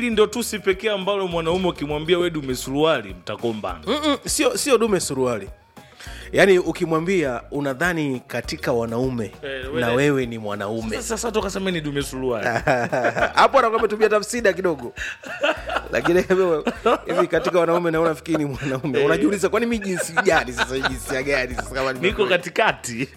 hili ndo tusi pekee ambalo mwanaume ukimwambia we dume suruali mtakombana Mm-mm, sio sio dume suruali yaani ukimwambia unadhani katika wanaume Eh, wewe- na wewe ni mwanaume sasa sasa tukasema ni dume suruali hapo anakuwa ametumia tafsida kidogo lakini wewe, hivi katika wanaume naona fikiri ni mwanaume unajiuliza kwani mi jinsi gani sasa hii jinsia gani sasa kama niko nimekuwa- katikati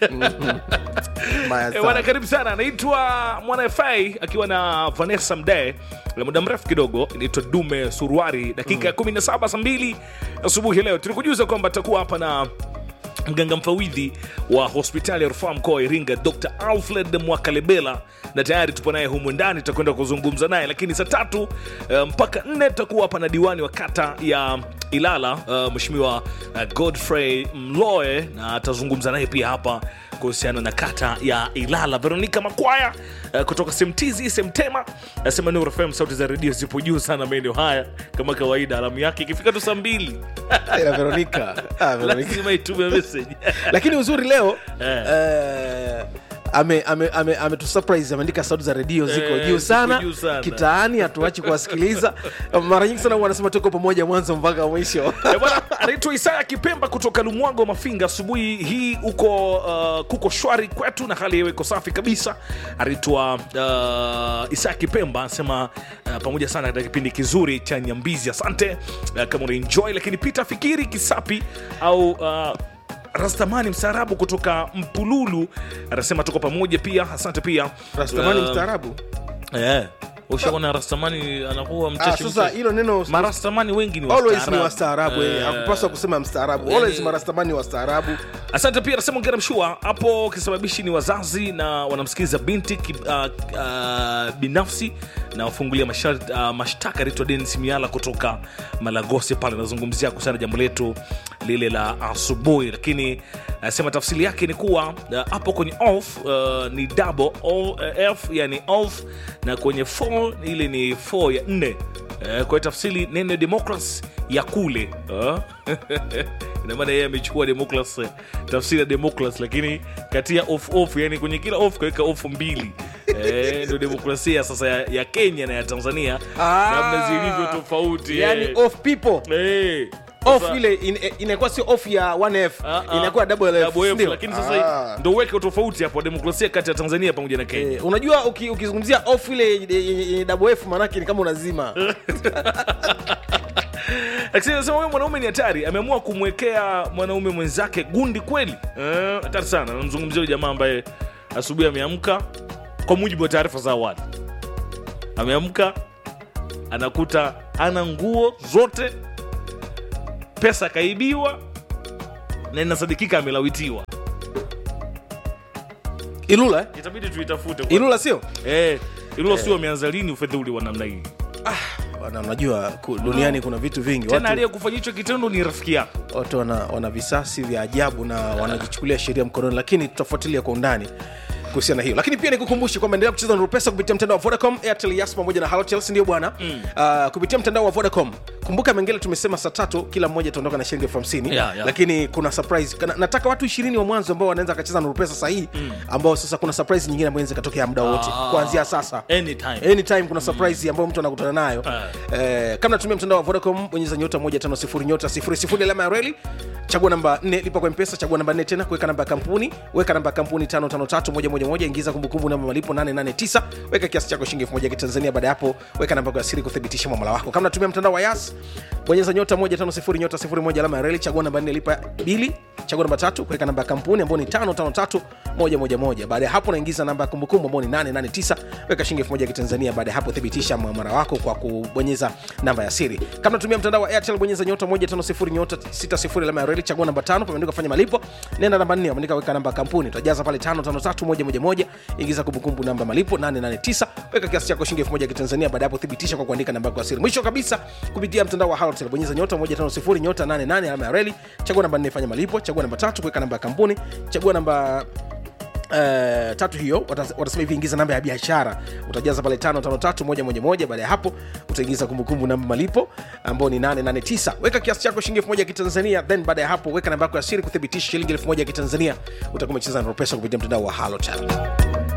mbaya Eh, sana. bwana karibu sana anaitwa mwana fa akiwa na vanessa mdee la muda mrefu kidogo inaitwa dume suruari dakika ya 17 saa mbili asubuhi leo tulikujuza kwamba atakuwa hapa na mganga mfawidhi wa hospitali ya rufaa mkoa wa iringa dr alfred mwakalebela na tayari tupo naye humu ndani tutakwenda kuzungumza naye lakini saa tatu eh, mpaka nne tutakuwa hapa na diwani wa kata ya ilala uh, mweshimiwa uh, godfrey mloe na atazungumza naye pia hapa kuhusiana na kata ya ilala veronika makwaya uh, kutoka semtizi semtema nasema Nuru FM sauti za redio zipo juu sana maeneo haya kama kawaida alamu yake ikifika tu saa mbili Ila Veronica, ah, Veronica. lazima itume message lakini uzuri leo Eh. eh, ame ame ame ametusurprise ameandika sauti za redio ziko Eh, juu ziko sana juu sana. kitaani hatuachi kuwasikiliza mara nyingi sana wanasema tuko pamoja mwanzo mpaka mwisho Eh, bwana anaitwa isaya kipemba kutoka lumwago mafinga asubuhi hii uko uh, kuko shwari kwetu na hali yewe iko safi kabisa anaitwa uh, isaya kipemba anasema uh, pamoja sana katika kipindi kizuri cha nyambizi asante uh, kama unaenjoy lakini peter fikiri kisapi au uh, rastamani mstaarabu kutoka mpululu anasema tuko pamoja pia asante pia rastamani Uh, mstaarabu eh, ushaona rastamani anakuwa ah, mcheshi sasa mcheshi. hilo neno marastamani wengi ni always ni wastaarabu. wastaarabu eh, Eh, hakupaswa kusema mstaarabu yani- always marastamani wastaarabu asante pia nasema ongera mshua hapo kisababishi ni wazazi na wanamsikiliza binti ki, uh, uh, binafsi na wafungulia mashar- uh, mashtaka anaitwa denis miala kutoka malagosi pale anazungumzia kuhusiana na jambo letu lile la asubuhi lakini anasema tafsiri yake ni kuwa uh, hapo kwenye off uh, ni double o, uh, f yani off na kwenye fall ile ni 4 ya nne uh, kwa hiyo tafsiri neno democracy ya kule uh. ina maana yeye amechukua democracy tafsiri ya democracy lakini kati ya off off yani kwenye kila off kaweka off mbili Eh, ndio demokrasia sasa ya, ya kenya na ya tanzania Ah. namna zilivyo tofauti yani eh. off people Eh, off sasa- ile in- inakuwa sio off ya 1f Ah, ah. inakuwa double f Double F, ndio? lakini sasa Ah. ndo uweke utofauti hapo demokrasia kati ya tanzania pamoja na kenya Eh, unajua uki- ukizungumzia off ile yenye- yenye yenye double f maanake ni kama unazima lakini nasema huyo mwanaume ni hatari ameamua kumwekea mwanaume mwenzake gundi kweli Eh, hatari sana namzungumzia huyo jamaa ambaye asubuhi ameamka kwa mujibu wa taarifa za awali ameamka anakuta ana nguo zote pesa akaibiwa na inasadikika amelawitiwa ilula eh? itabidi tuitafute kwa- ilula sio eh, ilo sio ameanza lini ufedhuli wa namna hii Bwana, unajua ku- duniani kuna vitu vingi tena watu, aliyekufanya hicho kitendo ni rafiki yako watu wana, wana visasi vya ajabu na wanajichukulia sheria mkononi lakini tutafuatilia kwa undani kuhusiana na hiyo lakini pia nikukumbushe kwamba endelea kucheza na pesa kupitia mtandao wa vodacom airtel yas pamoja na halotel sindio bwana mm. uh, kupitia mtandao wa vodacom kumbuka mengele tumesema saa tatu kila mmoja ataondoka na shilingi elfu hamsini Yeah, yeah. lakini kuna surprise Kana, nataka watu ishirini wa mwanzo ambao wanaweza akacheza na pesa sahihi mm. ambao sasa kuna surprise nyingine ambayo inaweza ikatokea muda wote Ah. kuanzia sasa anytime anytime kuna surprise ambayo mtu anakutana nayo eh, kama natumia mtandao wa vodacom bonyeza nyota 150 nyota 00 alama ya reli chagua namba 4 lipa kwa mpesa chagua namba 4 tena kuweka namba ya kampuni weka namba ya kampuni 553111 ingiza kumbukumbu namba malipo 889 weka kiasi chako shilingi 1000 ya kitanzania baada ya hapo weka namba yako ya siri kuthibitisha mwamala wako kama natumia mtandao wa yas bonyeza nyota 150 nyota 01 alama ya reli chagua namba 4 lipa bili chagua namba tatu kuweka namba ya kampuni ambayo ni 553111 baada ya hapo naingiza namba ya kumbukumbu ambayo ni 889 weka shilingi 1000 ya kitanzania baada ya hapo thibitisha mwamara wako kwa kubonyeza namba ya siri kama natumia mtandao wa airtel bonyeza nyota 150 nyota 60 alama ya reli chagua namba tano pameandika fanya malipo nenda namba 4 ameandika weka namba ya kampuni utajaza pale 553111 ingiza kumbukumbu namba malipo 889 weka kiasi chako shilingi 1000 ya kitanzania baada ya hapo thibitisha kwa kuandika namba yako ya siri mwisho kabisa kupitia mtandao wa halotel bonyeza nyota 150 nyota 88 alama ya reli chagua namba 4 fanya malipo chagua namba tatu kuweka namba ya kampuni chagua namba Uh, tatu hiyo watas- watasema hivi ingiza namba ya biashara utajaza pale 553111 baada ya hapo utaingiza kumbukumbu namba malipo ambao ni 889 weka kiasi chako shilingi 1000 ya kitanzania then baada ya hapo weka namba yako ya siri kuthibitisha shilingi 1000 ya kitanzania utakuwa umecheza na pesa kupitia mtandao wa halotel